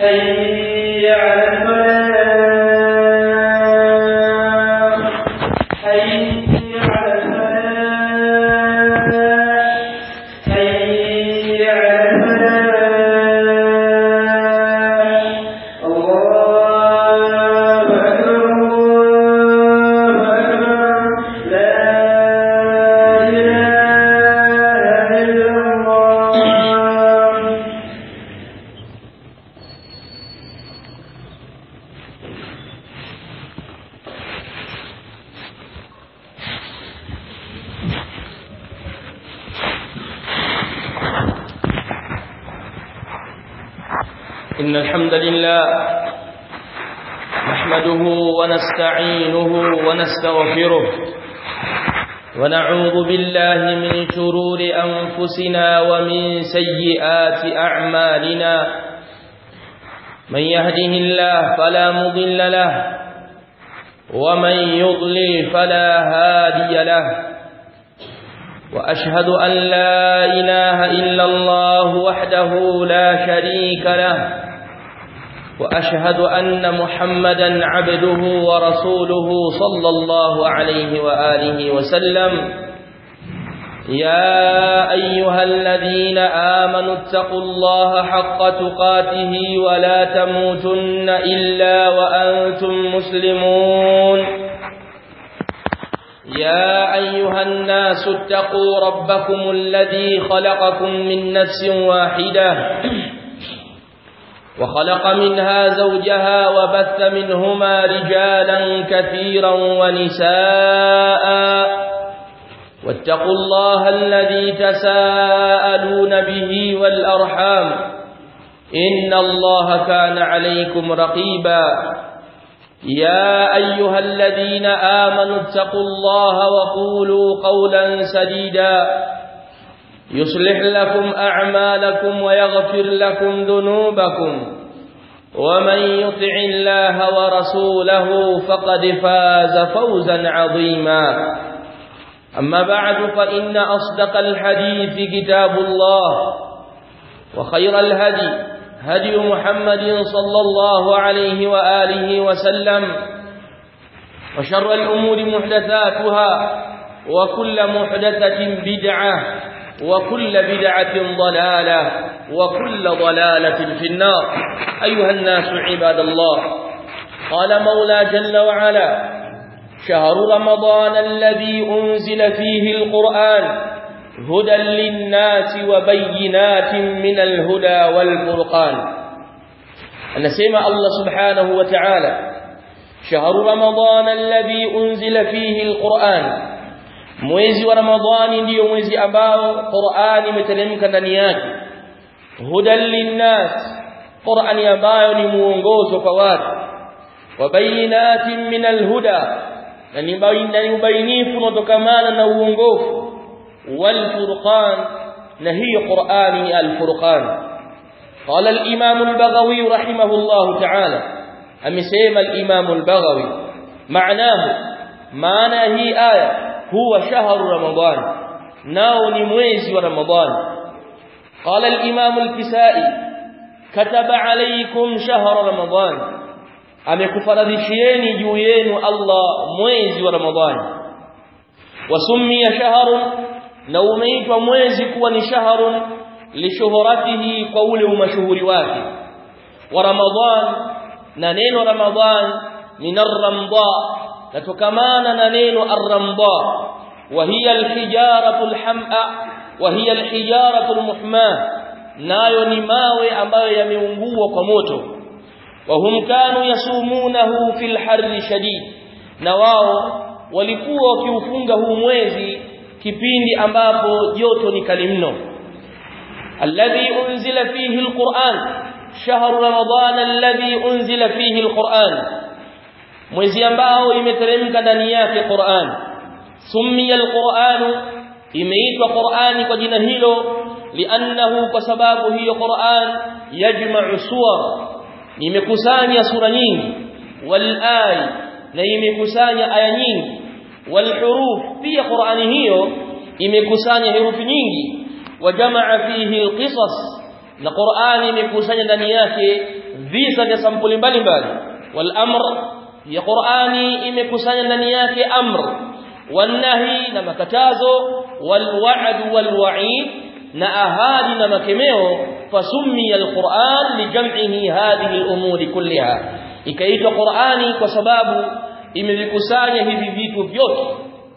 حي على الفلاح حي على الفلاح حي على الفلاح الله أكبر الله أكبر لا إله إلا الله إن الحمد لله نحمده ونستعينه ونستغفره ونعوذ بالله من شرور أنفسنا ومن سيئات أعمالنا من يهده الله فلا مضل له ومن يضلل فلا هادي له وأشهد أن لا إله إلا الله وحده لا شريك له وأشهد أن محمدا عبده ورسوله صلى الله عليه وآله وسلم يا أيها الذين آمنوا اتقوا الله حق تقاته ولا تموتن إلا وأنتم مسلمون يا أيها الناس اتقوا ربكم الذي خلقكم من نفس واحدة وخلق منها زوجها وبث منهما رجالا كثيرا ونساء واتقوا الله الذي تساءلون به والأرحام إن الله كان عليكم رقيبا يا أيها الذين آمنوا اتقوا الله وقولوا قولا سديدا يصلح لكم أعمالكم ويغفر لكم ذنوبكم ومن يطع الله ورسوله فقد فاز فوزا عظيما أما بعد فإن أصدق الحديث كتاب الله وخير الهدي هدي محمد صلى الله عليه وآله وسلم وشر الأمور محدثاتها وكل محدثة بدعة وكل بدعة ضلالة وكل ضلالة في النار أيها الناس عباد الله قال مولى جل وعلا شهر رمضان الذي أنزل فيه القرآن هدى للناس وبينات من الهدى والفرقان anasema Allah subhanahu wa ta'ala shahru ramadhana alladhi unzila fihi alquran mwezi wa ramadhani ndiyo mwezi ambao qurani imeteremka ndani yake hudan linnas qurani ambayo ni muongozo kwa watu wa bayinatin min alhuda na ni ubainifu unaotokamana na uongofu والفرقان نهي قرآن الفرقان قال الإمام البغوي رحمه الله تعالى أم سيما الإمام البغوي معناه معنى هي آية هو شهر رمضان ناو نمويز ورمضان قال الإمام الكسائي كتب عليكم شهر رمضان amekufaradhishieni juu yenu Allah mwezi wa Ramadhani wasummiya shahrun na umeitwa mwezi kuwa ni shahrun lishuhuratihi kwa ule umashuhuri wake wa ramadhan na neno ramadhan min ar-ramda latokamana na neno ar-ramda wa hiya al-hijaratu al-ham'a wa hiya al-hijaratu al-muhma nayo ni mawe ambayo yameungua kwa moto wa hum kanu yasumunahu fil harri shadid na wao walikuwa wakiufunga huu mwezi kipindi ambapo joto ni kali mno alladhi unzila fihi alquran shahru ramadan alladhi unzila fihi alquran mwezi ambao imeteremka ndani yake Qur'an summiya alquran imeitwa Qur'ani kwa jina hilo li'annahu kwa sababu hiyo Qur'an yajma'u suwar imekusanya sura nyingi wal ay na imekusanya aya nyingi wal huruf pia Qur'ani hiyo imekusanya herufi nyingi wa jamaa fihi alqisas na Qur'ani imekusanya ndani yake visa vya sampuli mbalimbali wal amr ya Qur'ani imekusanya ndani yake amr wanahi na makatazo wal wa'd wal wa'id na ahadi na makemeo fasummiya alquran lijam'ihi hadhihi al'umuri kulliha ikaitwa Qur'ani kwa sababu imevikusanya hivi vitu vyote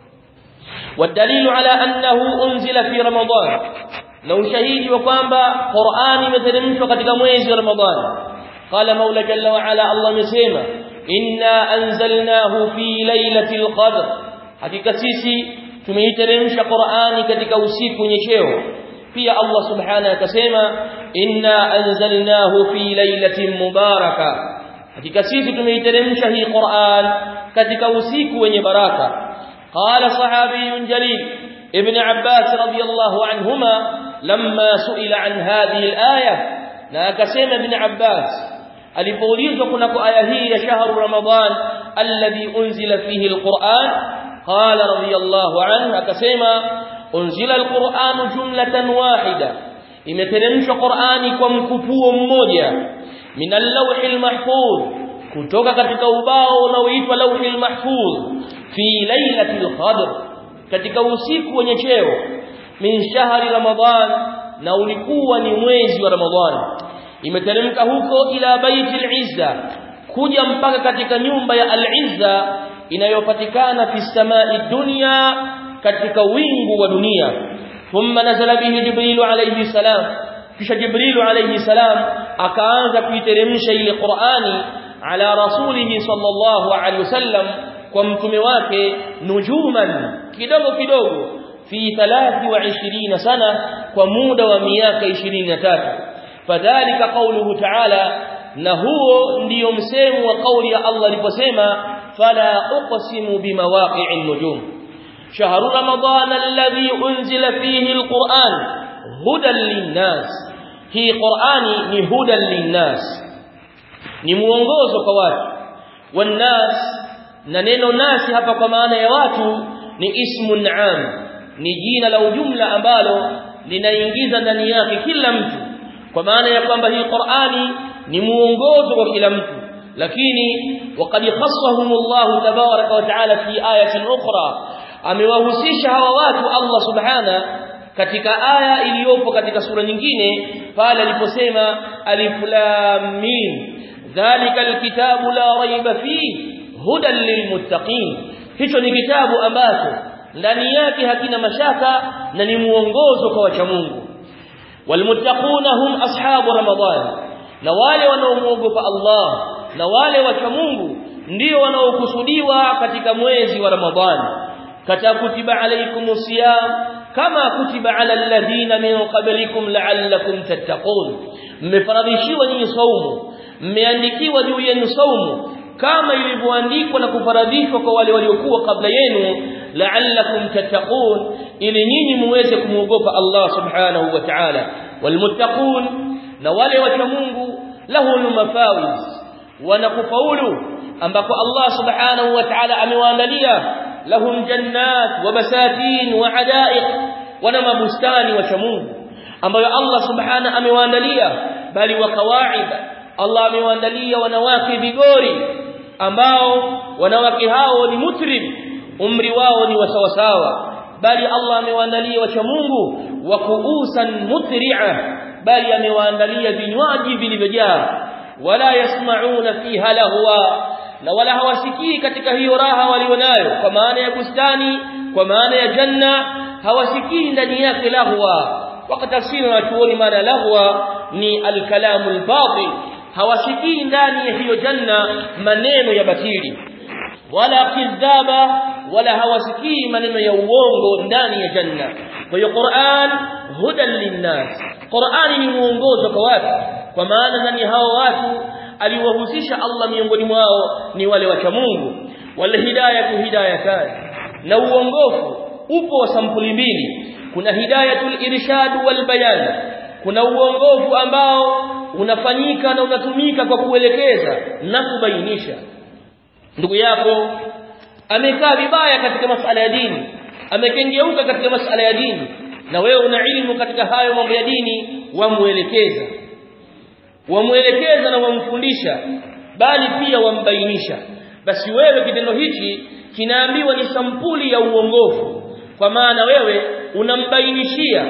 والدليل على أنه أنزل في رمضان لو شهيد وقام قرآن مثل katika mwezi wa Ramadhani قال مولى جل وعلا الله مسيما إنا أنزلناه في ليلة القدر حقيقة سيسي tumeiteremsha Qur'ani katika usiku nyesheo pia Allah subhanahu akasema inna anzalnahu fi lailatin mubaraka hakika sisi tumeiteremsha hii Qur'an katika usiku wenye baraka qala sahabiyun jalil ibn Abbas radiyallahu anhuma lamma suila an hadhihi al-aya na akasema ibn Abbas alipoulizwa kunako aya hii ya shahru ramadan alladhi unzila fihi al-Qur'an qala radiyallahu anhu akasema unzila al-Qur'an jumlatan wahida imeteremshwa Qur'ani kwa mkupuo mmoja min al-lawh al-mahfuz kutoka katika ubao unaoitwa lawh al-mahfuz fi lailatul qadr katika usiku wenye cheo min shahri ramadan na ulikuwa ni mwezi wa ramadhan imeteremka huko ila baiti al-izza kuja mpaka katika nyumba ya al-izza inayopatikana fi samai dunya katika wingu wa dunia thumma nazala bihi jibril alayhi salam kisha jibril alayhi salam akaanza kuiteremsha ile qur'ani ala rasulihi sallallahu alayhi wasallam kwa mtume wake nujuman kidogo kidogo fi 23 sana kwa muda wa miaka 23 fadhalika qawluhu ta'ala na huo ndiyo msemo wa kauli ya Allah aliposema fala uqsimu bimawaqi'in nujum شهر رمضان الذي أنزل فيه القرآن هدى للناس هي قرآني هدى للناس ni muongozo kwa watu wannas na neno nasi hapa kwa maana ya watu ni ismun am ni jina la ujumla ambalo linaingiza ndani yake kila mtu kwa maana ya kwamba hii Qur'ani ni muongozo kwa kila mtu lakini waqad khassahum Allah tabaraka wa taala fi ayatin ukhra amewahusisha hawa watu Allah subhana katika aya iliyopo katika sura nyingine pale aliposema alif lam mim dhalika alkitabu la raiba fihi hudan lilmuttaqin hicho ni kitabu ambacho ndani yake hakina mashaka na ni muongozo kwa wacha Mungu walmuttaquna hum ashabu ramadan na wale wanaomuogopa Allah na wale wacha Mungu ndio wanaokusudiwa katika mwezi wa Ramadhani katakutiba alaykumus siyam kama kutiba ala alladhina min qablikum la'allakum tattaqun mmefaradhishiwa nyinyi saumu mmeandikiwa juu yenu saumu kama ilivyoandikwa na kufaradhishwa kwa wale waliokuwa kabla yenu la'allakum tattaqun ili nyinyi muweze kumuogopa Allah subhanahu wa ta'ala walmuttaqun na wale wacha Mungu lahum mafawiz wanakufaulu ambako Allah subhanahu wa ta'ala amewaandalia lahum jannat wa basatin wa hadaiq wana mabustani wacha Mungu ambayo Allah subhanahu amewaandalia bali wa kawaid Allah amewaandalia wanawake vigori ambao wanawake hao ni mutrib umri wao ni wasawasawa bali Allah amewaandalia wacha Mungu wa kuusan mutri'a bali amewaandalia vinywaji vilivyojaa wala yasmauna fiha lahwa na wala hawasikii katika hiyo raha walionayo kwa maana ya bustani kwa maana ya janna hawasikii ndani yake lahwa wakatafsiri na chuoni maana lahwa ni alkalamu albatil hawasikii ndani ya hiyo janna maneno ya batili wala kidhaba wala hawasikii maneno ya uongo ndani ya janna kwa hiyo Qur'an hudan linnas Qur'ani ni muongozo kwa watu kwa maana ndani hao watu aliwahusisha Allah miongoni mwao ni wale wacha Mungu wal hidayatu hidayatan na uongofu upo wa sampuli mbili kuna hidayatul irshad wal bayan kuna uongofu ambao unafanyika na unatumika kwa kuelekeza na kubainisha ndugu yako amekaa vibaya katika masala ya dini amekengeuka katika masala ya dini na wewe una ilmu katika hayo mambo ya dini wamuelekeza wamuelekeza na wamfundisha bali pia wambainisha basi wewe kitendo hichi kinaambiwa ni sampuli ya uongofu kwa maana wewe unambainishia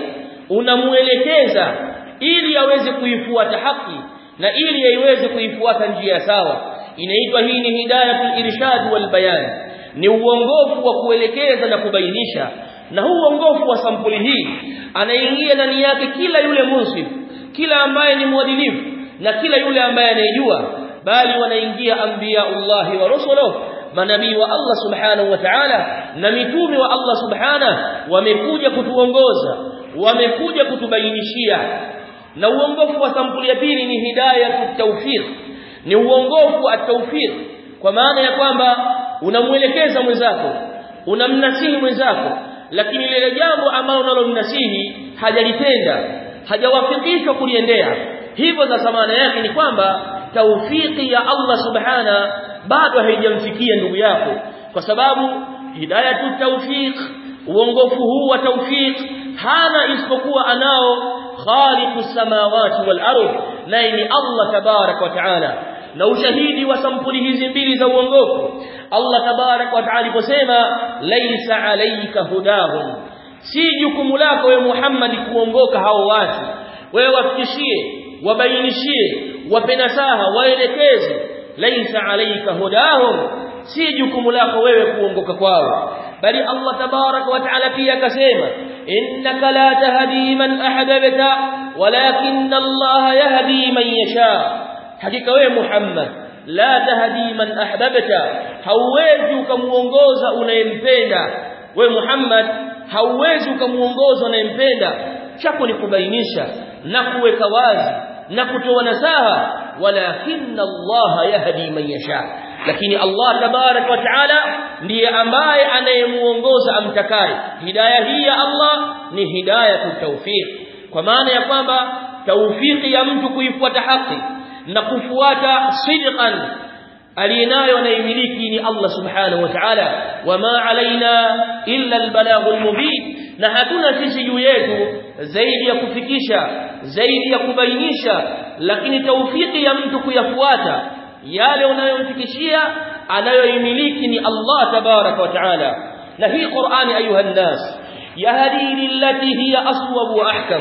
unamuelekeza ili aweze kuifuata haki na ili aiweze kuifuata njia sawa inaitwa hii ni hidayatul irshad wal bayan ni uongofu wa kuelekeza na kubainisha na huu uongofu wa sampuli hii anaingia ndani yake kila yule munsif kila ambaye ni mwadilifu na kila yule ambaye anayejua bali wanaingia anbiyaullahi wa rusuluhu manabii wa Allah subhanahu wa ta'ala na mitume wa Allah subhanahu wamekuja kutuongoza wamekuja kutubainishia na uongofu wa sampuli ya pili ni hidayatu tawfiq ni uongofu wa tawfiq kwa maana ya kwamba unamuelekeza mwenzako unamnasihi mwenzako lakini lile jambo ambalo unalomnasihi hajalitenda hajawafikishwa kuliendea hivyo sasa maana yake ni kwamba taufiki ya Allah subhana bado haijamfikia ndugu yako kwa sababu hidayatu tawfiq uongofu huu wa tawfiq hana isipokuwa anao khaliqus samawati wal ardh naye ni Allah tabarak wa taala na ushahidi wa sampuli hizi mbili za uongofu Allah tabarak wa taala aliposema laisa alayka hudahum si jukumu lako wewe Muhammad kuongoka hao watu wewe wafikishie wabainishie wape nasaha waelekeze laisa alayka hudahum si jukumu lako wewe kuongoka kwao bali Allah tabarak wa taala pia akasema innaka la tahdi man ahbabta walakin Allah yahdi man yasha hakika wewe Muhammad la tahdi man ahbabta hauwezi ukamuongoza unayempenda wewe Muhammad hauwezi ukamuongoza unayempenda chako ni kubainisha na kuweka wazi na kutoa nasaha walakinna Allah yahdi man yasha lakini Allah tabarak wa taala ndiye ambaye anayemuongoza amtakaye hidayah hii ya Allah ni hidayatu tawfiq kwa maana ya kwamba tawfiki ya mtu kuifuata haki na kufuata sidqan alienayo anayemiliki ni Allah subhanahu wa ta'ala wama alaina illa albalaghul mubin na hatuna sisi juu yetu zaidi ya kufikisha zaidi ya kubainisha lakini taufiki ya mtu kuyafuata yale unayomfikishia anayoimiliki ni Allah tabaraka wa taala na hii Qur'ani ayuha nnas yahdi lillati hiya aswab wa ahkam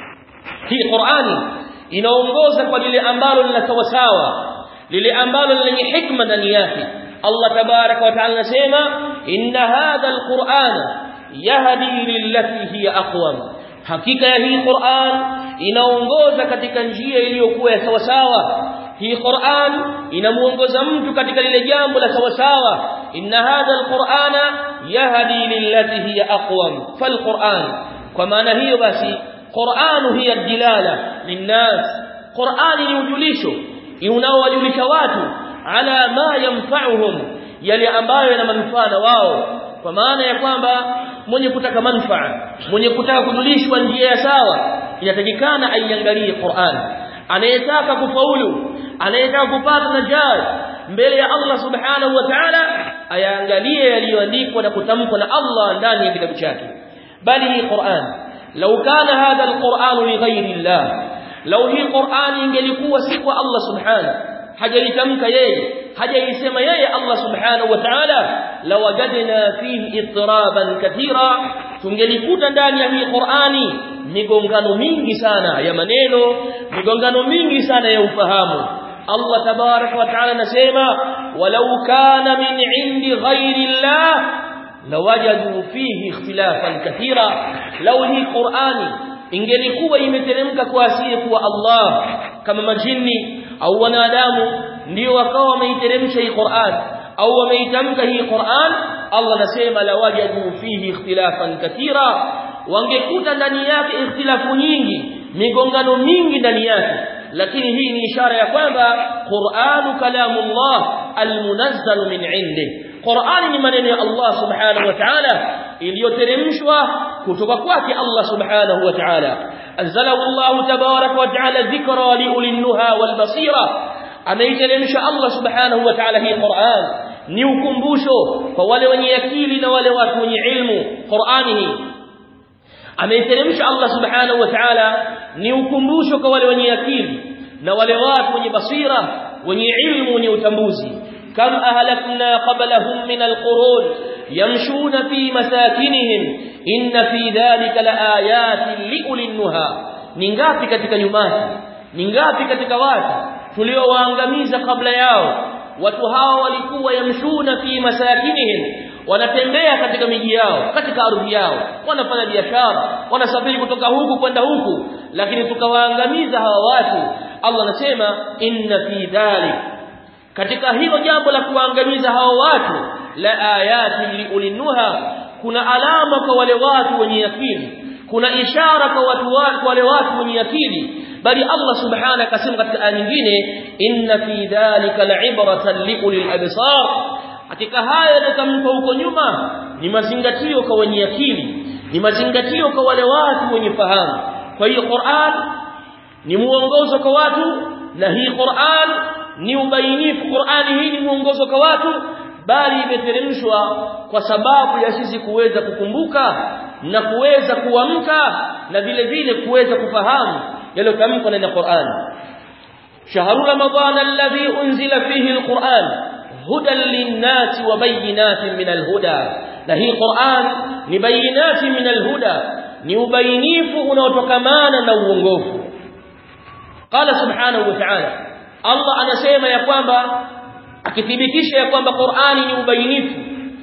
hii Qur'ani inaongoza kwa lile ambalo lina sawasawa lile ambalo lenye hikma ndani yake Allah tabaraka wa taala anasema inna hadha alqur'ana yahdi lillati hiya aqwam hakika ya hii Qur'an inaongoza katika njia iliyokuwa ya sawasawa hii Qur'an inamuongoza mtu katika lile jambo la sawasawa inna hadha alqur'ana yahdi lillati hiya aqwam falqur'an kwa maana hiyo basi Qur'an hiya dilala linnas Qur'an ni ujulisho unaowajulisha watu ala ma yanfa'uhum yale ambayo yana manufaa na wao kwa maana ya kwamba mwenye kutaka manufaa mwenye kutaka kujulishwa njia ya sawa inatakikana aiangalie Qur'an anayetaka kufaulu anayetaka kupata najat mbele ya Allah subhanahu wa ta'ala ayaangalie yaliyoandikwa na kutamkwa na Allah ndani ya kitabu chake bali hii Qur'an law kana hadha alquran li ghayri Allah law hii Qur'an ingelikuwa si kwa Allah subhanahu hajaitamka yeye hajaisema yeye Allah subhanahu wa ta'ala lawajadna fihi ittiraban kathira tungelikuta ndani ya hii Qur'ani migongano mingi sana ya maneno migongano mingi sana ya ufahamu Allah tabarak wa ta'ala anasema walau kana min indi ghairi Allah lawajadu fihi ikhtilafan kathira law hii Qur'ani ingelikuwa imeteremka kwa asili kuwa Allah kama majini au wanadamu ndio wakawa wameiteremsha hii Qur'an au wameitamka hii Qur'an Allah anasema lawajadu fihi ikhtilafan kathira wangekuta ndani yake ikhtilafu nyingi migongano mingi ndani yake lakini hii ni ishara ya kwamba Qur'anu kalamullah almunazzal min indi Qur'ani ni maneno ya Allah subhanahu wa ta'ala iliyoteremshwa kutoka kwake Allah subhanahu wa ta'ala anzalahu Allah tabarak wa ta'ala dhikra li ulil nuha wal basira ameiteremsha Allah subhanahu wa ta'ala hii Qur'an ni ukumbusho kwa wale wenye akili na wale watu wenye ilmu Qur'ani hii ameiteremsha Allah subhanahu wa ta'ala ni ukumbusho kwa wale wenye akili na wale watu wenye basira wenye ilmu wenye utambuzi kam ahlakna qablahum min alqurun yamshuna fi masakinihim inna fi dhalika laayatin liulil nuha ni ngapi katika nyumati ni ngapi katika watu tuliowaangamiza kabla yao watu hao walikuwa yamshuna fi masakinihim wanatembea katika miji yao katika ardhi yao wanafanya biashara wanasafiri kutoka huku kwenda huku lakini tukawaangamiza hawa watu Allah anasema inna fi dhalik katika hilo jambo la kuangamiza hao watu la ayati liulinuha kuna alama kwa wale watu wenye akili kuna ishara kwa watu wale wale watu wenye akili bali Allah subhanahu akasema katika aya nyingine inna fi dhalika la'ibratan liulil absar katika haya yatakampa huko nyuma ni mazingatio kwa wenye akili ni mazingatio kwa wale watu wenye fahamu kwa hiyo Qur'an ni muongozo kwa watu na hii Qur'an ni ubainifu Qur'ani hii ni muongozo kwa watu bali imeteremshwa kwa sababu ya sisi kuweza kukumbuka na kuweza kuamka na vile vile kuweza kufahamu yaliyotamkwa ndani ya Qur'an shahru ramadan alladhi unzila fihi alquran hudan linnasi wa bayinatin min alhuda na hii Qur'an ni bayinati min alhuda ni ubainifu unaotokamana na uongofu qala subhanahu wa ta'ala Allah anasema ya kwamba akithibitisha ya kwamba Qur'ani ni ubainifu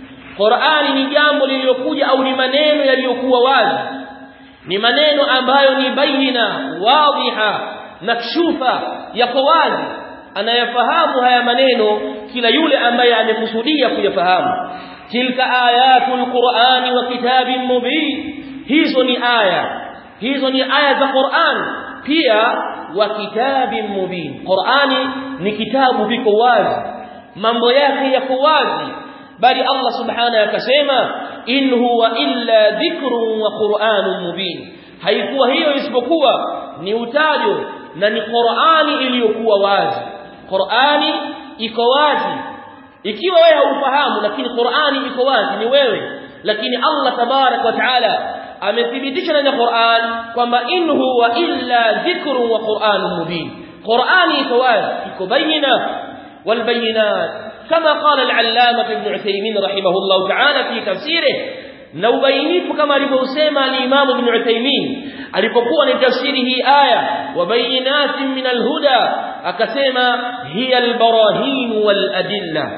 Qur'ani ni jambo lililokuja au ni maneno yaliyokuwa wazi ni maneno ambayo ni baina wadhiha makshufa yako wazi anayafahamu haya maneno kila yule ambaye amekusudia kuyafahamu tilka ayatul qur'ani wa kitabin mubin hizo ni aya hizo ni aya za Qur'an pia wa kitabin mubin Qur'ani ni kitabu viko wazi mambo yake yako wazi bali Allah subhanahu akasema in huwa illa dhikrun wa qur'anun mubin haikuwa hiyo isipokuwa ni utajo na ni Qur'ani iliyokuwa wazi Qur'ani iko wazi ikiwa wewe haufahamu lakini Qur'ani iko wazi ni wewe lakini Allah tabarak wa taala amethibitisha ndani ya Qur'an kwamba in huwa illa dhikrun wa qur'anun mubin Qur'ani iko wazi iko bayina wal bayinat كما قال العلامة ابن عثيمين رحمه الله تعالى في تفسيره na ubainifu kama alivyosema al-Imam Ibn Uthaymeen alipokuwa ni tafsiri hii aya wa bayinatin min al-huda akasema hiya al-barahin wal adilla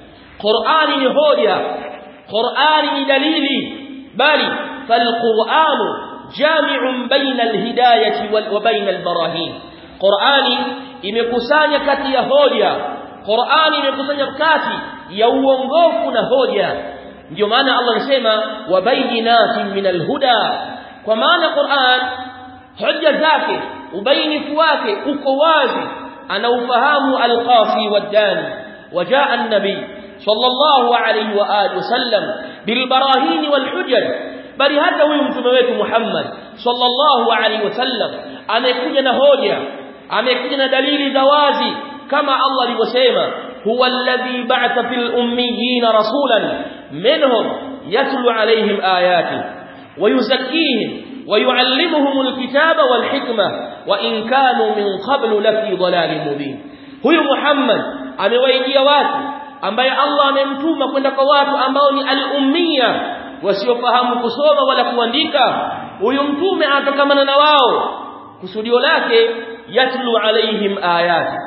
Qur'ani ni hoja Qur'ani ni dalili bali fal-Qur'an jami'un baina al-hidayati wa baina al-barahin Qur'ani imekusanya kati ya hoja Qur'ani imekusanya kati ya uongofu na hoja ndio maana Allah anasema wabayinatin minal huda kwa maana Qur'an hoja zake ubainifu wake uko wazi anaufahamu al-qafi wad-dani wajaa an-nabi sallallahu alayhi wa alihi wasallam bil barahin wal hujaj bali hata huyu mtume wetu Muhammad sallallahu alayhi wasallam amekuja na hoja amekuja na dalili za wazi kama Allah alivyosema huwa alladhi ba'atha fil ummiyina rasulan minhum yatlu alayhim ayati wa yuzakkihim wa yuallimuhum alkitaba wal hikma wa in kanu min qablu lafi dhalalin mubin huyu Muhammad amewaijia watu ambaye Allah amemtuma kwenda kwa watu ambao ni al-ummiya wasiofahamu kusoma wala kuandika huyu mtume anatokamana na wao kusudio lake yatlu alaihim ayati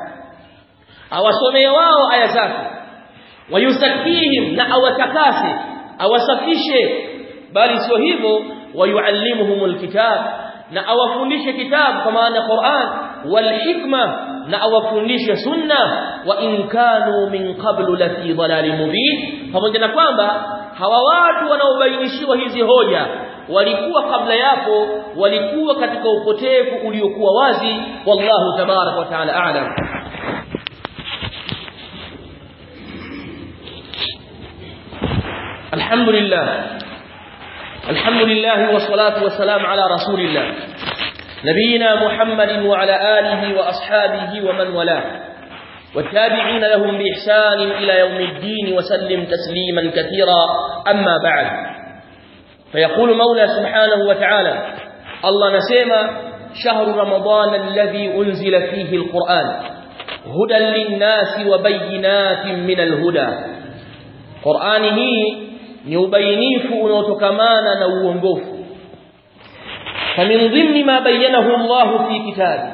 awasomee wao aya zake wayusakihim na awatakase awasafishe bali sio hivyo wayuallimuhumul kitab na awafundishe kitabu kwa maana Qur'an wal hikma na awafundishe sunna wa in kanu min qablu la fi dhalalin mubin pamoja na kwamba hawa watu wanaobainishiwa hizi hoja walikuwa kabla yapo walikuwa katika upotevu uliokuwa wazi wallahu tabarak wa taala a'lam الحمد لله الحمد لله والصلاة والسلام على رسول الله نبينا محمد وعلى آله وأصحابه ومن والاه والتابعين لهم بإحسان إلى يوم الدين وسلم تسليما كثيرا أما بعد فيقول مولى سبحانه وتعالى الله نسيما shahru ramadan alladhi unzila fihi alquran hudan linnasi wa bayyinatin min alhuda qurani hii ni ubainifu unaotokamana na uongofu فمن ضمن ما بينه الله في كتابه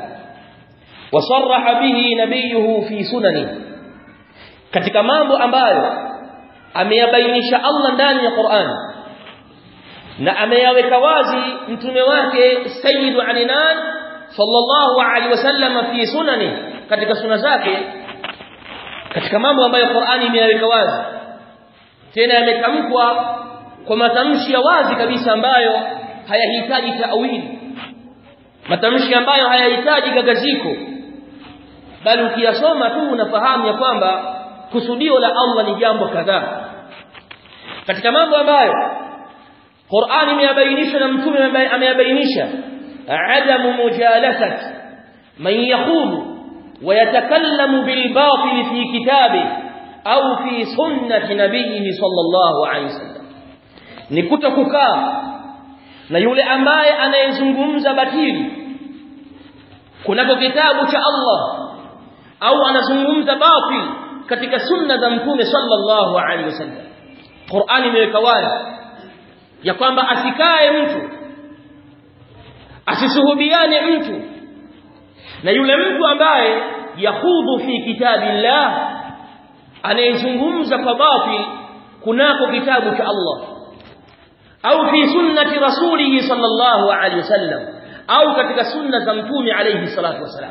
وصرح به نبيه في سننه katika mambo ambayo ameyabainisha Allah ndani ya Qur'an na ameyaweka wazi mtume wake sayyidu alinan sallallahu alaihi wasallam fi sunani katika suna zake katika mambo ambayo Qur'ani imeyaweka wazi tena yametamkwa kwa matamshi ya wazi kabisa ambayo hayahitaji ta'wili matamshi ambayo hayahitaji gagaziko bali ukiyasoma tu unafahamu ya kwamba kusudio la Allah ni jambo kadhaa katika mambo ambayo Qur'ani imeyabainisha na mtume ameyabainisha adamu mujalasat man yakhulu ويتكلم بالباطل في كتابه au fi sunnati nabiyhi sallallahu alaihi wasallam ni kutokukaa na yule ambaye anayezungumza batili kunako kitabu cha Allah au anazungumza batil katika sunna za mtume sallallahu alaihi wasallam Qur'ani imeweka wazi ya kwamba asikae mtu asisuhubiane mtu na yule mtu ambaye yahudhu fi kitabillah anayezungumza kwa batil kunako kitabu cha Allah au fi sunnati rasulih sallallahu alaihi wasallam au katika sunna za mtume alayhi salatu wasalam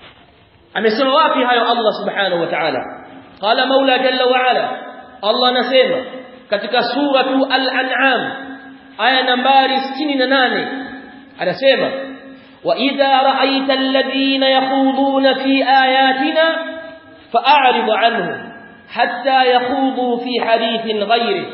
amesema wapi hayo Allah subhanahu wa ta'ala qala maula jalla wa ala Allah anasema katika suratu al-an'am aya nambari 68 anasema wa idha ra'aita alladhina yakhuduna fi ayatina fa'rid 'anhum hatta yakhudu fi hadithin ghayrihi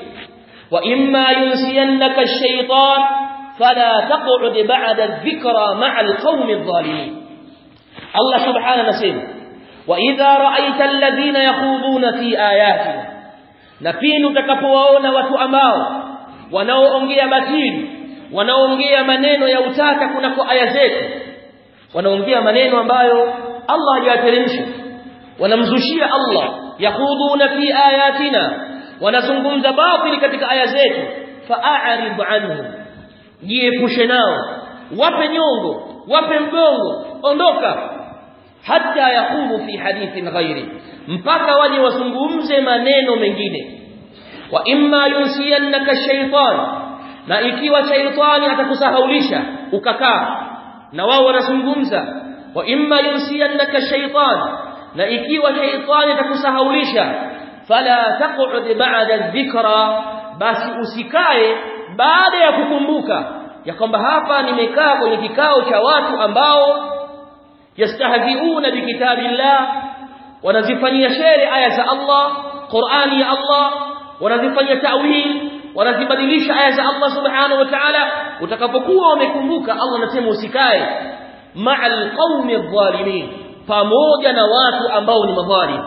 وإما ينسينك الشيطان فلا تقعد بعد الذكرى مع القوم الظالمين الله سبحانه نسيم وإذا رأيت الذين يخوضون في آياتنا نفين تكفواona watu ambao wanaoongea batili wanaoongea maneno ya utaka kunako aya zetu wanaongea maneno ambayo Allah hajateremsha wanamzushia Allah yakhuduna fi ayatina wanazungumza batili katika aya zetu fa'arid anhum jiepushe nao wape nyongo wape mgongo ondoka hata yakumu fi hadithin ghairi mpaka waje wazungumze maneno mengine wa imma yunsiyannaka shaytan na ikiwa shaytani atakusahaulisha ukakaa na wao wanazungumza wa imma yunsiyannaka shaytan na ikiwa shaytani atakusahaulisha fala taq'ud ba'da dhikra basi usikae baada ya kukumbuka ya kwamba hapa nimekaa kwenye kikao cha watu ambao yastahziuna bikitabillah wanazifanyia shere aya za Allah Qur'ani ya Allah wanazifanyia ta'wil wanazibadilisha aya za Allah subhanahu wa ta'ala utakapokuwa umekumbuka Allah anasema usikae ma'al qaumi adh-dhalimin pamoja na watu ambao ni madhalim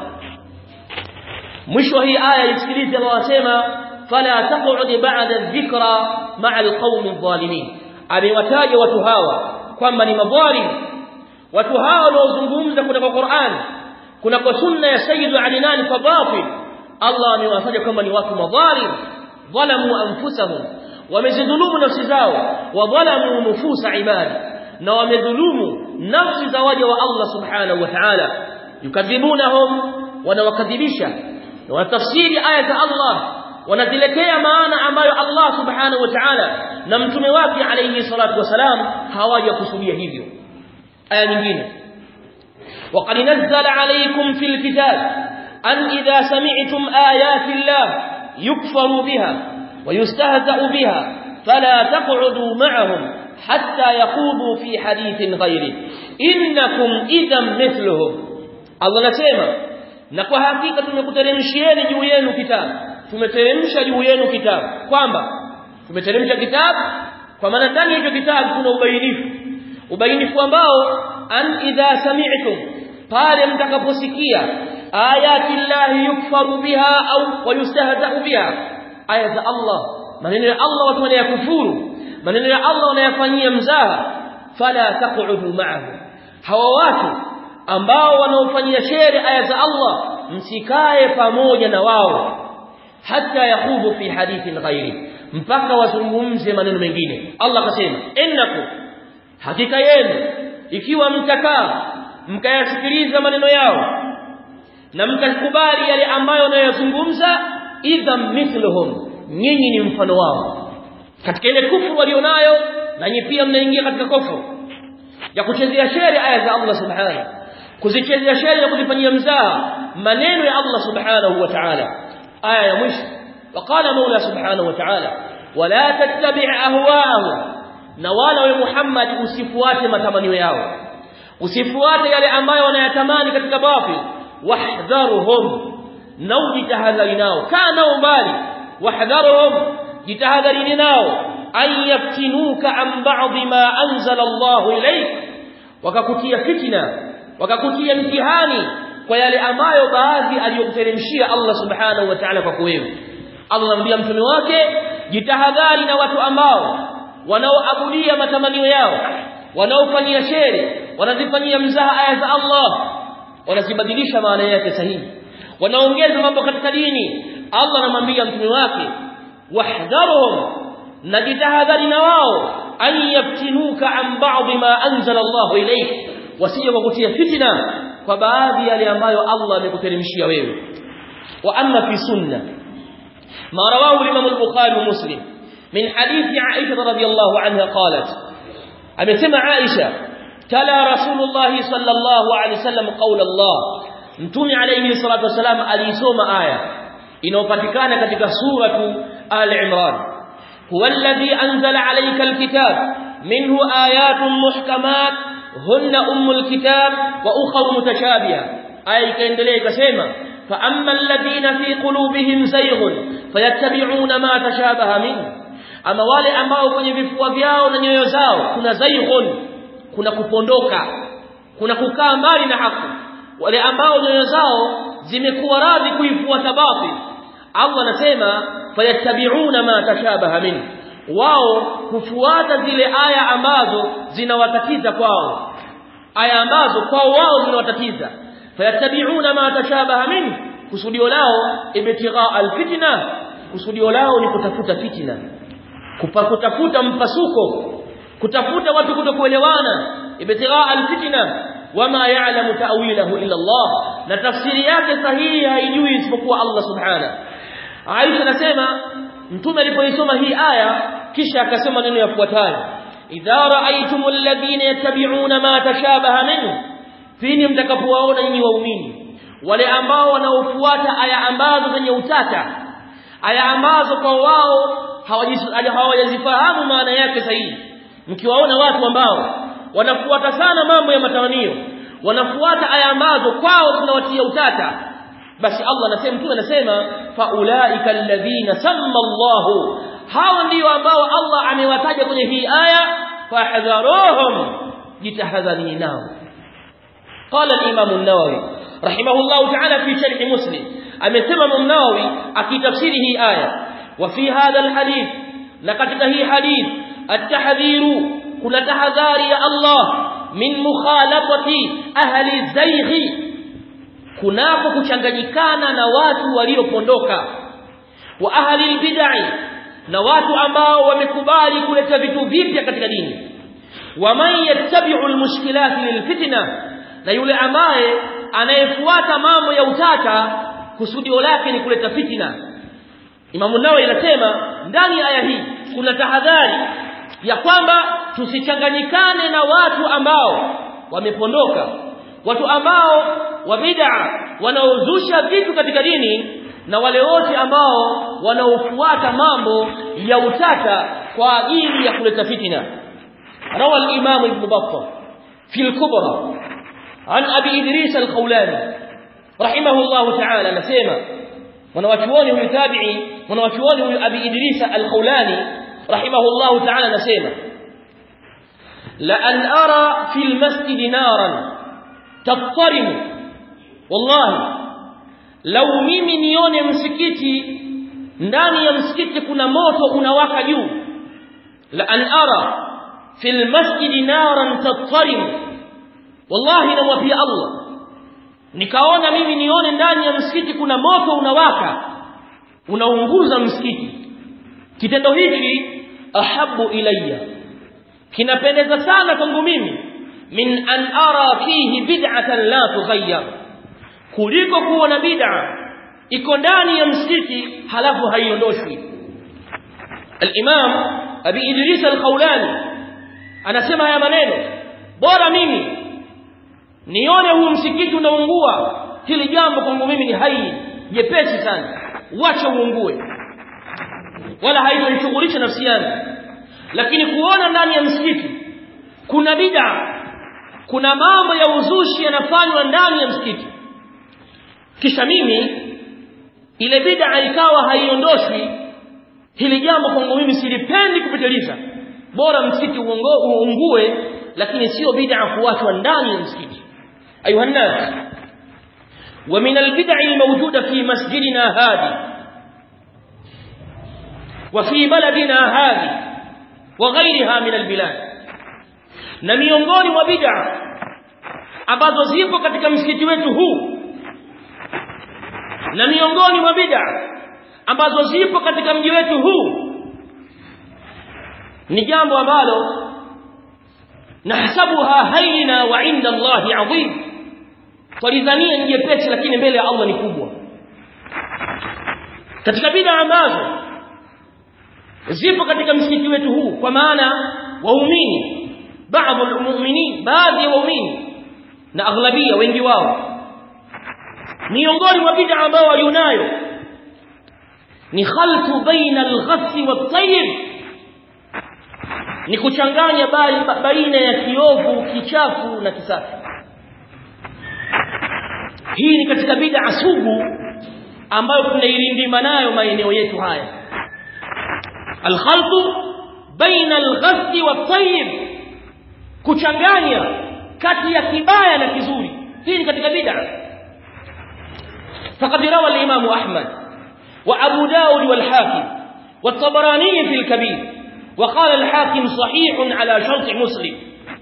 mwisho hii aya isikilize wasema fala taq'ud ba'da dhikra ma'a alqawmi adh-dhalimin amewataja watu hawa kwamba ni madhalim watu hawa wanaozungumza kutoka Qur'an kunako sunna ya Sayyid Ali kwa batil Allah amewataja kwamba ni watu madhalim dhalamu anfusahum wamezidhulumu nafsi zao wa dhalamu nufusa ibadi na wamedhulumu nafsi za waja wa Allah subhanahu wa ta'ala yukadhibunahum wanawakadhibisha wanatafsiri aya za Allah wanaziletea maana ambayo Allah subhanahu wa ta'ala na mtume wake alayhi salatu wasalam hawajakusudia hivyo aya nyingine وقد نزل عليكم في الكتاب أن إذا سمعتم آيات الله يكفر بها ويستهزأ بها فلا تقعدوا معهم حتى يخوضوا في حديث غيره إنكم إذا مثلهم الله نسيما na kwa hakika tumekuteremshieni juu yenu kitabu tumeteremsha juu yenu kitabu kwamba tumeteremsha kitabu kwa maana ndani ya hicho kitabu kuna ubainifu ubainifu ambao an idha sami'tum pale mtakaposikia ayati llahi yukfaru biha au wayustahza'u biha aya za Allah maneno ya Allah watu wanayakufuru maneno ya Allah wanayafanyia mzaha fala taq'udu ma'ahum hawa watu ambao wanaofanyia sheri aya za Allah msikae pamoja na wao hata yakhudhu fi hadithin ghairi mpaka wazungumze maneno mengine Allah akasema innakum hakika yenu ikiwa mtakaa mkayasikiliza maneno yao na mkakubali yale ambayo wanayozungumza idha mithluhum nyinyi ni mfano wao katika ile kufuru walionayo na nyinyi pia mnaingia katika kufuru ya kuchezea sheri aya za Allah subhanahu kuzichezea sheri na kuzifanyia mzaha maneno ya Allah subhanahu wa ta'ala aya ya mwisho وقال مولى سبحانه وتعالى ولا تتبع اهواءهم na wala we Muhammad usifuate matamanio yao usifuate yale ambayo wanayatamani katika batil wahdharuhum na ujitahadhari nao kaa nao mbali wahdharuhum jitahadharini nao an yaftinuka an ba'd ma anzala Allah ilayk wakakutia fitna wakakutia mtihani kwa yale ambayo baadhi aliyokuteremshia Allah subhanahu wa ta'ala kwa wewe Allah anamwambia mtume wake jitahadhari na watu ambao wanaoabudia matamanio yao wanaofanyia sheri wanazifanyia mzaha aya za Allah wanazibadilisha maana yake sahihi wanaongeza mambo katika dini Allah anamwambia mtume wake wahdharuhum na jitahadhari na wao an yaftinuka an ba'd ma anzala Allah ilayk wasije kukutia fitna kwa baadhi yale ambayo Allah amekuteremshia wewe wa amma fi sunna ma rawahu al-imam al-bukhari wa muslim min hadithi Aisha radhiyallahu anha qalat amesema Aisha tala rasulullah sallallahu alayhi wasallam qaula Allah mtume alayhi salatu wasalam alisoma aya inayopatikana katika suratu al-imran huwa alladhi anzala alayka al-kitab minhu ayatun muhkamat hunna ummul kitab wa ukhra mutashabiha aya ikaendelea ikasema fa amma alladhina fi qulubihim zayghun fayattabi'una ma tashabaha minhu ama wale ambao kwenye vifua vyao na nyoyo zao kuna zayghun kuna kupondoka kuna kukaa mbali na haki wale ambao nyoyo zao zimekuwa radhi kuifuata batil Allah anasema fayattabi'una ma tashabaha minhu wao kufuata zile aya ambazo zinawatatiza kwao aya ambazo kwao wao zinawatatiza fayattabi'una ma tashabaha min kusudio lao ibtigha alfitna kusudio lao ni kutafuta fitna kutafuta mpasuko kutafuta watu kutokuelewana ibtigha alfitna wama ya'lamu ta'wilahu illa Allah na tafsiri yake sahihi haijui isipokuwa Allah subhanahu Aisha anasema mtume alipoisoma hii aya kisha akasema neno yafuatayo idha ra'aytumul ladhina yattabi'una ma tashabaha minhu fini mtakapowaona nyinyi waumini wale ambao wanaofuata aya ambazo zenye utata aya ambazo kwa wao hawajazifahamu maana yake sahihi mkiwaona watu ambao wanafuata sana mambo ya matamanio wanafuata aya ambazo kwao zinawatia utata basi Allah anasema mtume anasema faulaika alladhina samma Allahu hawa ndio ambao Allah amewataja kwenye hii aya fahdharuhum jitahadharini nao قال الامام النووي رحمه الله تعالى في شرح مسلم amesema Imam Nawawi akitafsiri hii aya wa fi hadha alhadith na katika hii hadith at-tahdhiru kuna tahadhari ya Allah min mukhalafati ahli zayghi kunako kuchanganyikana na watu waliopondoka wa ahli albid'i na watu ambao wamekubali kuleta vitu vipya katika dini wa man yattabi'u almushkilat lilfitna na yule ambaye anayefuata mambo ya utata kusudio lake ni kuleta fitina Imam Nawawi anasema ndani ya aya hii kuna tahadhari ya kwamba tusichanganyikane na watu ambao wamepondoka watu ambao wa bid'a wanaozusha vitu katika dini na wale wote ambao wanaofuata mambo ya utata kwa ajili ya kuleta fitina rawa al-imam ibn battah fi al-kubra an abi idris al-khawlani rahimahullah ta'ala anasema mwanawachuoni huyu tabi'i mwanawachuoni huyu abi idris al-khawlani rahimahullah ta'ala anasema la an ara fi al-masjid naran tattarimu wallahi lau mimi nione msikiti ndani ya msikiti kuna moto unawaka juu la an ara fil masjidi naran tattarim wallahi namwapia Allah nikaona mimi nione ndani ya msikiti kuna moto unawaka unaunguza msikiti kitendo hichi ahabu ilayya kinapendeza sana kwangu mimi min an ara fihi bid'atan la tughayyar kuliko kuona bid'a iko ndani ya msikiti halafu haiondoshwi al-imam abi idris al-khawlani anasema haya maneno bora mimi nione huu msikiti unaungua hili jambo kwangu mimi ni hai jepesi sana wacha uungue wala haitonishughulisha nafsi yangu lakini kuona ndani ya msikiti kuna bid'a kuna mambo ya uzushi yanafanywa ndani ya msikiti kisha mimi ile bid'a ikawa haiondoshwi hili jambo kwangu mimi silipendi kupitiliza bora msikiti uungue lakini sio bid'a kuachwa ndani ya msikiti ayuha nas ومن البدع الموجودة في مسجدنا هذه وفي بلدنا هذه وغيرها من البلاد na miongoni mwa bid'a ambazo zipo katika msikiti wetu huu na miongoni mwa bid'a ambazo zipo katika mji wetu huu ni jambo ambalo nahsabuha haina wa inda Allahi adhim walidhania ni jepesi lakini mbele ya Allah ni kubwa katika bid'a ambazo zipo katika msikiti wetu huu kwa maana waumini baadhi almu'minin baadhi ya waumini na aghlabia wengi wao miongoni mwa bid'a ambao walionayo ni khaltu baina al-ghass wat-tayyib ni kuchanganya baina ya kiovu kichafu na kisafi hii ni katika bid'a sugu ambayo tunailindima nayo maeneo yetu haya al-khaltu baina al-ghass wat-tayyib kuchanganya kati ya kibaya na kizuri hii ni katika bid'a faqad rawa al-imam ahmad wa abu daud wal-hakim والطبراني في الكبير وقال الحاكم صحيح على شرط مسلم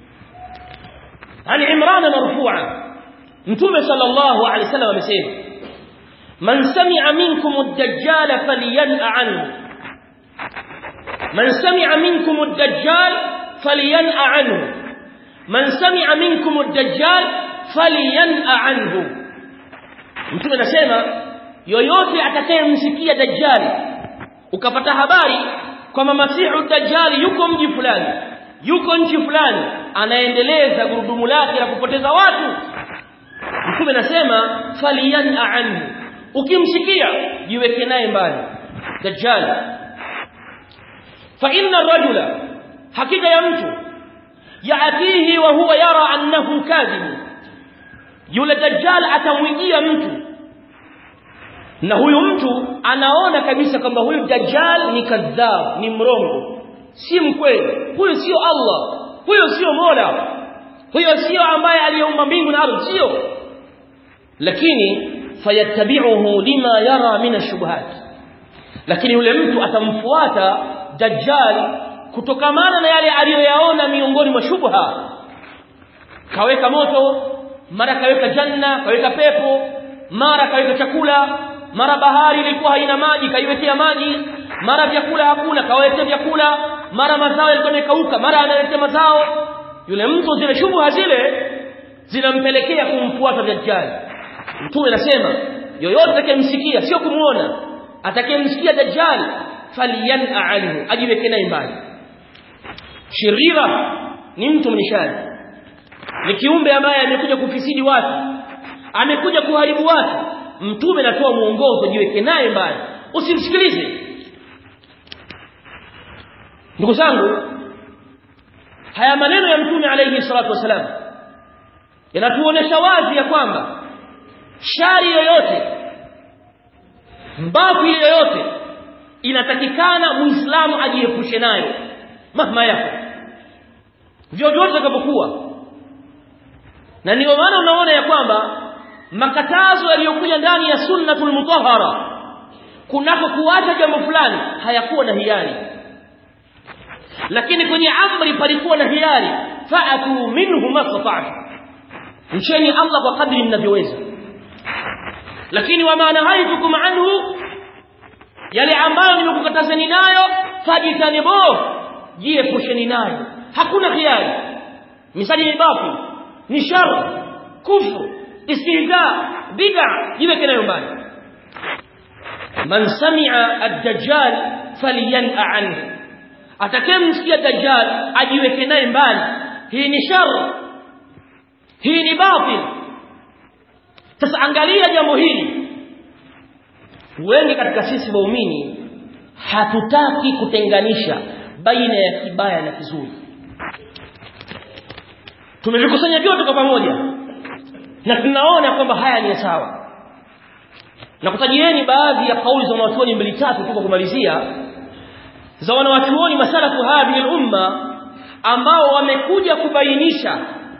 عن عمران مرفوعا متوم صلى الله عليه وسلم amesema man sami'a minkum ad-dajjal falyan'a anhu man sami'a minkum ad-dajjal falyan'a anhu man sami'a minkum ad-dajjal falyan'a anhu mtume anasema yoyote atakayemsikia dajjal ukapata habari kwamba masihu dajjal yuko mji fulani yuko nchi fulani anaendeleza gurudumu lake la kupoteza watu mtume anasema falyan'a anhu ukimsikia jiweke naye mbali dajjal fa inna ar-rajula hakika ya mtu yaatihi wa huwa yara annahu kadhib yule dajjal atamwijia mtu na huyu mtu anaona kabisa kwamba huyu dajjal ni kadhab ni mrongo si mkweli huyu sio Allah huyo sio Mola huyo sio ambaye aliyeumba mbingu na ardhi sio lakini fayattabi'uhu lima yara min ash-shubuhat lakini yule mtu atamfuata dajjal kutokamana na yale aliyoyaona miongoni mwa shubha kaweka moto mara kaweka janna kaweka pepo mara kaweka chakula mara bahari ilikuwa haina maji kaiwekea maji mara vyakula hakuna kawaletea vyakula mara mazao yalikuwa yamekauka mara analetea mazao yule mtu zile shubha zile zinampelekea kumfuata dajjal mtume anasema yoyote atakayemsikia sio kumuona atakayemsikia dajjal falyan'a anhu ajiweke naye mbali shirira ni mtu mnishani ni kiumbe ambaye amekuja kufisidi watu amekuja kuharibu watu mtume anatoa muongozo jiweke naye mbali usimsikilize ndugu zangu haya maneno ya mtume alayhi salatu wasalam yanatuonesha wazi ya kwamba shari yoyote mbavu yoyote inatakikana muislamu ajiepushe nayo mahma yako vyovyote itakapokuwa na ndio maana unaona ya kwamba makatazo yaliyokuja ndani ya sunnatul mutahhara kunako kuacha jambo fulani hayakuwa na hiari lakini kwenye amri palikuwa na hiari fa'atu minhu mastata'tu mcheni Allah kwa kadri mnavyoweza lakini wama nahaitukum anhu yale ambayo nimekukatazeni nayo fajitanibu jiepusheni nayo hakuna hiari misali ni batil ni shar kufru istihza bid'a jiweke nayo mbali man sami'a ad-dajjal falyan'a anhu atakayemsikia dajjal ajiweke naye mbali hii ni shar hii ni batil sasa angalia jambo hili wengi katika sisi waumini hatutaki kutenganisha baina ya kibaya na kizuri tumevikusanya vyote kwa pamoja na tunaona kwamba haya ni sawa na kutajieni baadhi ya kauli za wanawachuoni mbili tatu tu kwa kumalizia za wanawachuoni masalafu hadhihi umma ambao wamekuja kubainisha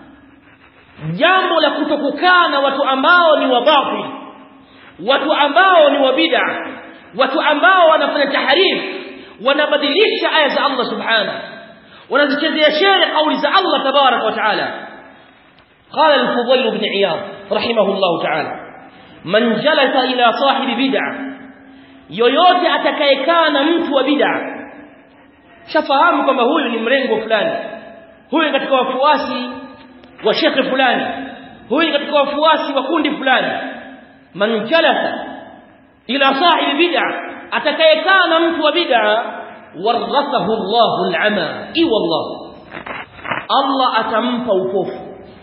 jambo la kutokukaa na watu ambao ni wabatil watu ambao ni wabid'a watu ambao wanafanya tahrif wanabadilisha aya za Allah subhanahu wanazichezea shere kauli za Allah tabarak wa taala قال الفضيل بن عياض رحمه الله تعالى من جلس إلى صاحب بدعة yoyote atakayekaa na mtu wa bid'a shafahamu kwamba huyu ni mrengo fulani huyu katika wafuasi wa shekhe fulani huyu katika wafuasi wa kundi fulani man jalasa ila sahibi bid'a atakayekaa na mtu wa bid'a warathahu Allahu al-ama i wallah Allah atampa upofu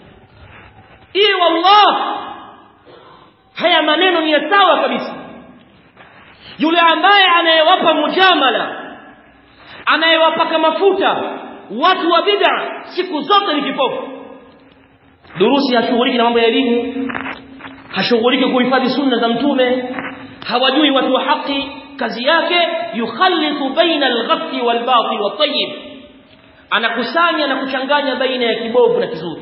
i wallah haya maneno ni sawa kabisa yule ambaye anayewapa mujamala anayewapaka mafuta watu wa bid'a siku zote ni kipofu durusi hashughuliki na mambo ya elimu hashughuliki kuhifadhi sunna za mtume hawajui watu wa haki kazi yake yukhallitu baina al-ghathi wal-batil wat-tayyib anakusanya na kuchanganya baina ya kibovu na kizuri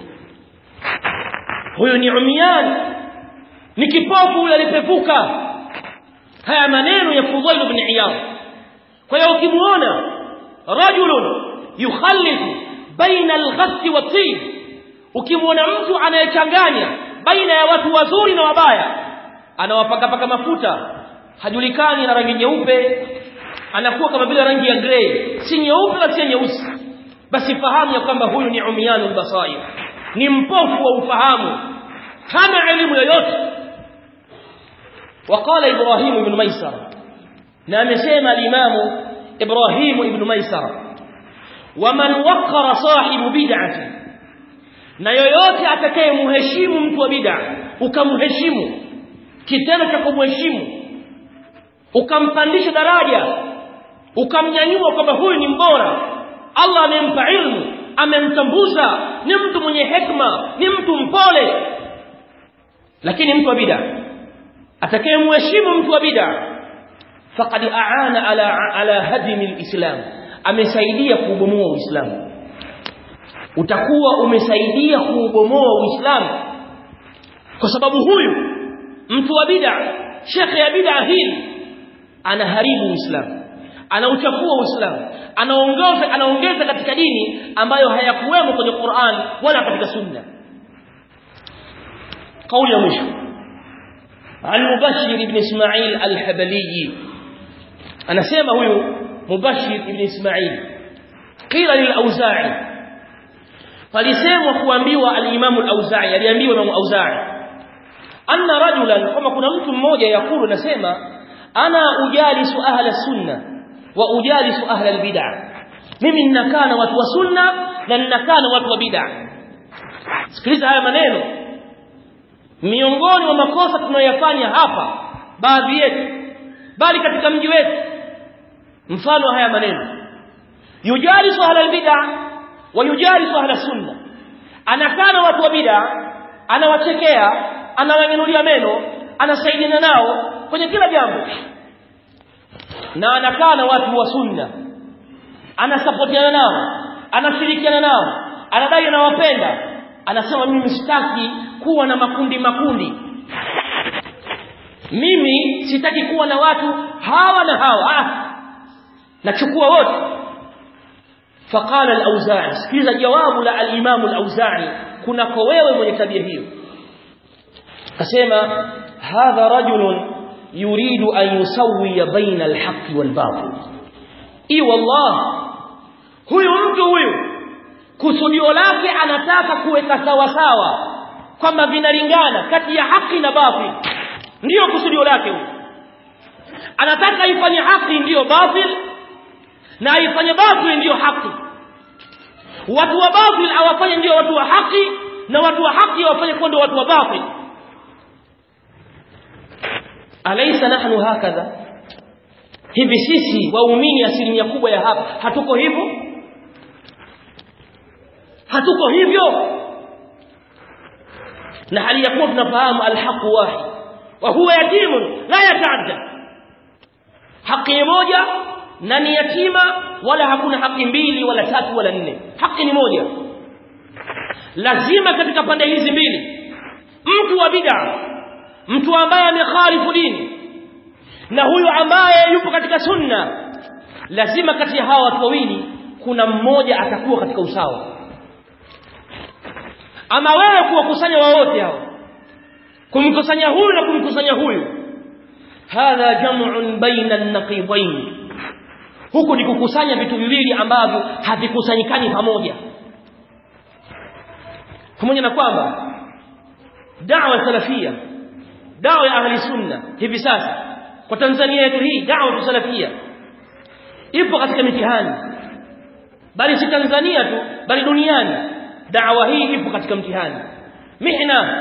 huyo ni umian ni kipofu yule alipevuka haya maneno ya Fudail ibn Iyad kwa hiyo ukimuona rajulun yukhallitu baina al-ghathi wat-tayyib ukimwona mtu anayechanganya baina ya watu wazuri na wabaya anawapaka paka mafuta hajulikani na rangi nyeupe anakuwa kama vile rangi ya grey si nyeupe na si nyeusi basi fahamu ya kwamba huyu ni umyanul basair ni mpofu wa ufahamu hana elimu yoyote وقال ابراهيم بن ميسر na amesema al-imamu ibrahim ibn maisara waman waqara sahibu bid'ati na yoyote atakayemheshimu mtu wa bid'a ukamheshimu kitendo cha kumheshimu ukampandisha daraja ukamnyanyua kwamba huyu ni mbora Allah amempa ilmu amemtambuza ni mtu mwenye hekma ni mtu mpole lakini mtu wa bid'a atakayemheshimu mtu wa bid'a faqad aana ala ala hadmi alislam amesaidia kuubomoa uislamu utakuwa umesaidia kuubomoa uislamu kwa sababu huyu mtu wa bid'a shekhe ya bid'a hii anaharibu uislamu anauchafua uislamu anaongeza anaongeza katika dini ambayo hayakuwemo kwenye Qur'an wala katika sunna kauli ya mwisho عن مبشر بن اسماعيل الحبلي انا سمع هو مبشر بن اسماعيل قيل للاوزاعي falisemwa kuambiwa al-Imam al-Auza'i aliambiwa Imam Auza'i anna rajulan kama kuna mtu mmoja yakulu nasema ana ujalisu ahla sunna wa ujalisu ahla al-bid'ah mimi ninakaa na watu wa sunna na ninakaa na watu wa bid'ah sikiliza haya maneno miongoni mwa makosa tunayoyafanya hapa baadhi yetu bali katika mji wetu mfano haya maneno yujalisu ahla al-bid'ah wayujalisu ahla sunna anakana watu wa bid'a anawachekea anawanyanyulia meno anasaidiana nao kwenye kila jambo na anakana watu wa sunna anasapotiana nao anashirikiana nao anadai anawapenda anasema mimi sitaki kuwa na makundi makundi mimi sitaki kuwa na watu hawa na hawa ah nachukua wote فقال الأوزاعي سكيزا جواب لا الإمام الأوزاعي كنا كويوه من يتبيه كسيما هذا رجل يريد أن يسوي بين الحق والباطل إي والله huyu mtu huyu kusudio lake anataka kuweka sawa sawa kwamba vinalingana kati ya haki na batil ndiyo kusudio lake huyu anataka ifanye haki ndiyo batil na aifanye batil ndiyo haki watu wa batil awafanye ndiyo watu wa haki na watu wa haki awafanye kuwa ndio watu wa batil alaysa nahnu hakadha hivi sisi waumini asilimia kubwa ya hapa hatuko hivyo hatuko hivyo na hali ya kuwa tunafahamu alhaqu wahid wa huwa yatimun la yataadda haki moja na ni yatima wala hakuna haki mbili wala tatu wala nne haki ni moja lazima katika pande hizi mbili mtu wa bid'a mtu ambaye amekhalifu dini na huyu ambaye yupo katika sunna lazima kati ya hawa watu wawili kuna mmoja atakuwa katika usawa ama wewe kuwakusanya wote hao kumkusanya huyu na kumkusanya huyu hadha jam'un baina an-naqidain huku ni kukusanya vitu viwili ambavyo havikusanyikani pamoja pamoja na kwamba da'wa salafia da'wa ya ahli sunna hivi sasa kwa Tanzania yetu hii da'wa salafia ipo katika mitihani bali si Tanzania tu bali duniani da'wa hii ipo katika mtihani mihna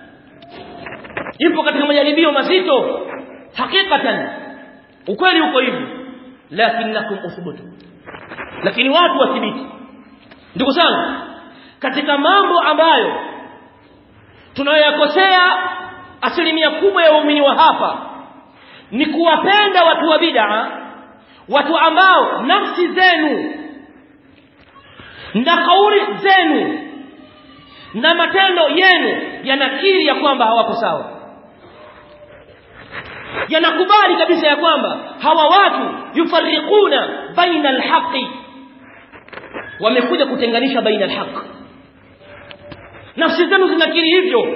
ipo katika majaribio mazito hakikatan ukweli uko hivi lakinakum uthbutu lakini watu wathibiti ndugu zangu katika mambo ambayo tunayoyakosea asilimia kubwa ya waumini wa hapa ni kuwapenda watu wa bid'a watu ambao nafsi zenu na kauli zenu na matendo yenu yanakiri ya kwamba hawako sawa yanakubali kabisa ya kwamba hawa watu yufarriquna baina alhaqi wamekuja kutenganisha baina alhaq nafsi zenu zinakiri hivyo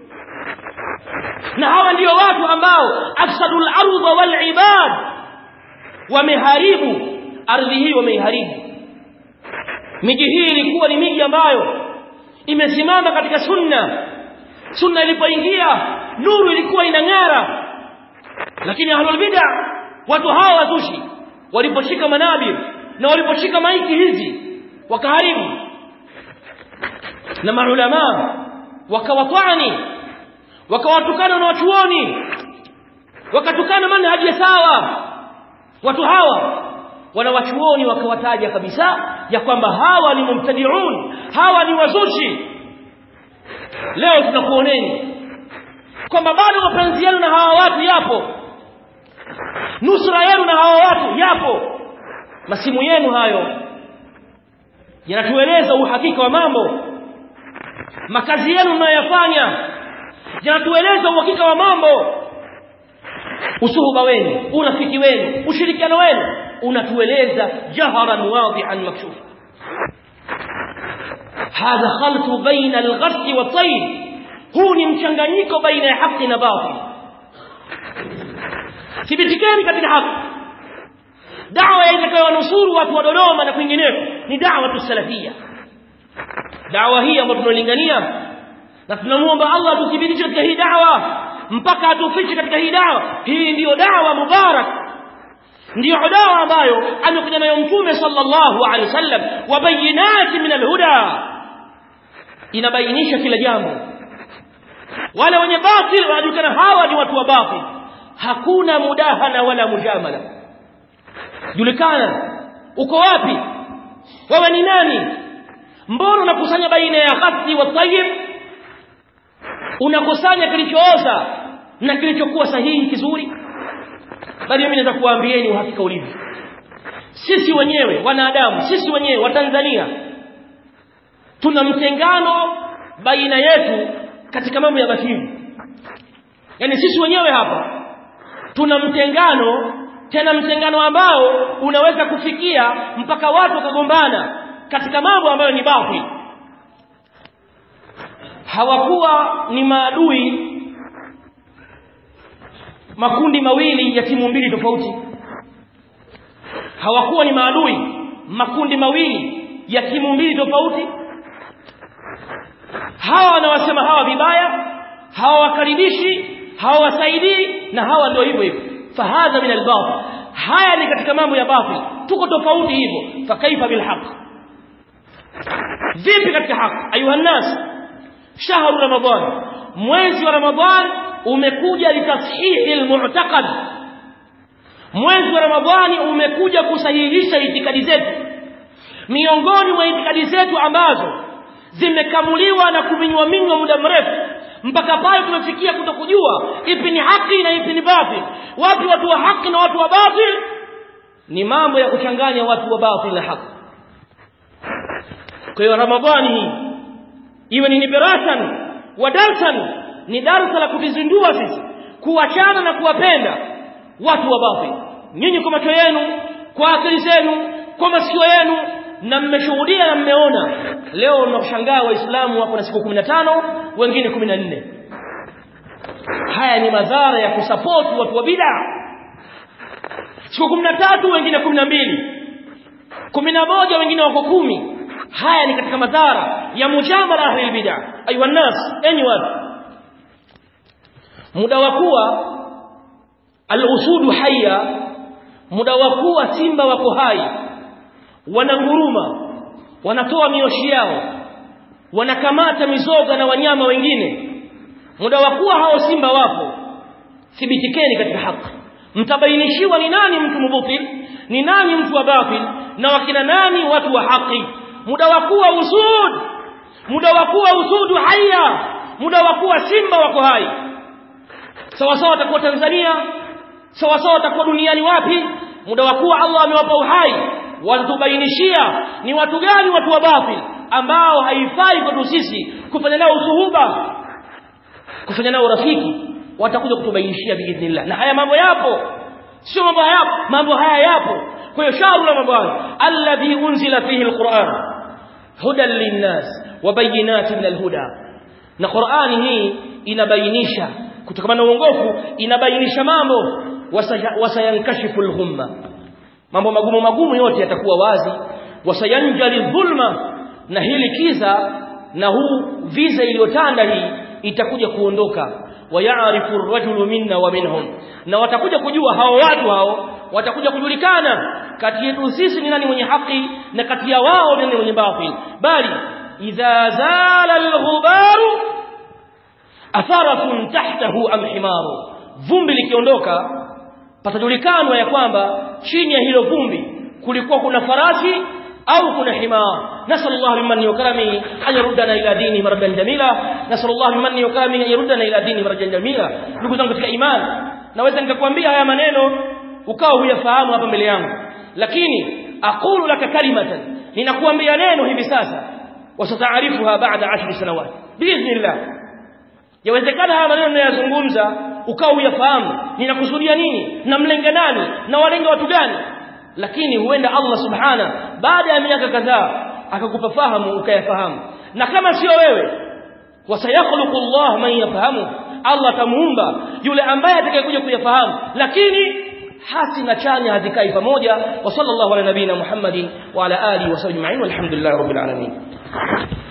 na hawa ndio watu ambao afsadul ardh wal ibad wameharibu ardhi hii wameiharibu miji hii ilikuwa ni miji ambayo imesimama katika sunna sunna ilipoingia nuru ilikuwa inang'ara lakini ahlul bid'a watu hawa wazushi waliposhika manabir na waliposhika maiki hizi wakaharibu na maulama wakawatwani wakawatukana na wachuoni wakatukana manhaji ya sawa watu hawa wana wachuoni wakawataja kabisa ya kwamba hawa ni mumtadiun hawa ni wazushi leo tunakuoneni kwamba bado mapenzi yenu na hawa watu yapo nusra yenu na hawa watu yapo masimu yenu hayo yanatueleza uhakika wa mambo makazi yenu mnayoyafanya yanatueleza uhakika wa mambo usuhuba wenu urafiki wenu ushirikiano wenu unatueleza jaharan wadihan makshufa hadha khaltu baina alghasl wa tayr huu ni mchanganyiko baina ya haki na batil thibitikeni katika haki dawa itakayowanusuru watu wa Dodoma na kwingineko ni dawa tusalafia dawa hii ambayo tunalingania na tunamuomba Allah tuthibitishe katika hii dawa mpaka atufiche katika hii dawa hii ndiyo dawa mubarak ndiyo dawa ambayo amekuja nayo mtume sallallahu alaihi wasallam wa bayinati min alhuda inabainisha kila jambo wale wenye batil wanajulikana hawa ni watu wa batil hakuna mudahana wala mujamala julikana uko wapi wewe ni nani mbona unakusanya baina ya khati wa tayyib unakusanya kilichooza na kilichokuwa sahihi kizuri bali mimi naweza kuwaambieni uhakika ulivyo sisi wenyewe wanadamu sisi wenyewe wa Tanzania tuna mtengano baina yetu katika mambo ya batili yani sisi wenyewe hapa tuna mtengano tena mtengano ambao unaweza kufikia mpaka watu wakagombana katika mambo ambayo ni batil hawakuwa ni maadui makundi mawili ya timu mbili tofauti hawakuwa ni maadui makundi mawili ya timu mbili tofauti hawa wanawasema hawa vibaya hawa wakaribishi hawa wasaidii na hawa ndio hivyo hivyo fahadha min albatil haya ni katika mambo ya batil tuko tofauti hivyo fakaifa bilhaq vipi katika haki ayuha nas shahru ramadan mwezi wa ramadan umekuja litashihi almu'taqad mwezi wa ramadhani umekuja kusahihisha itikadi zetu miongoni mwa itikadi zetu ambazo zimekamuliwa na kuminywa minywa muda mrefu mpaka pale tumefikia kutokujua ipi ni haki na ipi ni batil wapi watu wa haki na watu wa batil ni mambo ya kuchanganya watu wa batil na haki kwa hiyo ramadhani hii iwe ni nibiratan wa darsan ni darsa la kutizindua sisi kuachana na kuwapenda watu wa batil nyinyi kwa macho yenu kwa akili zenu kwa masikio yenu na mmeshuhudia na mmeona leo mnakushangaa waislamu wako na siku 15 wengine 14 haya ni madhara ya kusupport watu wa bid'a siku 13 wengine 12 11 wengine wako kumi haya ni katika madhara ya mujamala ahli bid'a ayuha nas enyi watu muda wa kuwa al-usudu hayya muda wa kuwa simba wako hai wananguruma wanatoa mioshi yao wanakamata mizoga na wanyama wengine muda wa kuwa hao simba wapo thibitikeni katika haki mtabainishiwa ni nani mtu mubutil ni nani mtu wa batil na wakina nani watu wa haki muda wa kuwa usud muda wa kuwa usudu haya muda wa kuwa simba wako hai sawa sawa watakuwa Tanzania sawa sawa watakuwa duniani wapi muda wa kuwa Allah amewapa uhai watubainishia ni watu gani watu wa batil ambao haifai kwetu sisi kufanya nao usuhuba kufanya nao rafiki watakuja kutubainishia biidhnillah na haya mambo yapo sio mambo haya mambo haya yapo kwa hiyo shahru ramadan alladhi unzila fihi alquran hudan linnas wa bayinatin min alhuda na qurani hii inabainisha kutokana na uongofu inabainisha mambo wasayankashifu alghumma mambo magumu magumu yote yatakuwa wazi wasayanjali dhulma na hili kiza na huu viza iliyotanda hii itakuja kuondoka wayarifu ar-rajulu minna wa minhum na watakuja kujua hao watu hao watakuja kujulikana kati yetu sisi ni nani mwenye haki na kati ya wao ni nani mwenye batil bali idha zala al-ghubaru atharatun tahtahu am himaru vumbi likiondoka patajulikanwa ya kwamba chini ya hilo vumbi kulikuwa kuna farasi au kuna himar nasallallahu bimanni wa karami an yuruddana ila dini maradan jamila nasallallahu bimanni wa karami an yuruddana ila dini maradan jamila ndugu zangu katika imani naweza nikakwambia haya maneno ukawa huyafahamu hapa mbele yangu lakini aqulu laka kalimatan ninakuambia neno hivi sasa wasataarifuha baada 10 sanawat biidhnillah yawezekana haya maneno ninayozungumza ukawa uyafahamu ninakusudia nini namlenga nani na walenga watu gani lakini huenda Allah subhana baada ya miaka kadhaa akakupa fahamu ukayafahamu na kama sio wewe wasayakhluqu Allah man yafahamu Allah tamuumba yule ambaye atakayekuja kuyafahamu lakini hasi na chanya hazikai pamoja wa sallallahu ala nabina Muhammadin wa ala alihi wa sahbihi walhamdulillahi rabbil alamin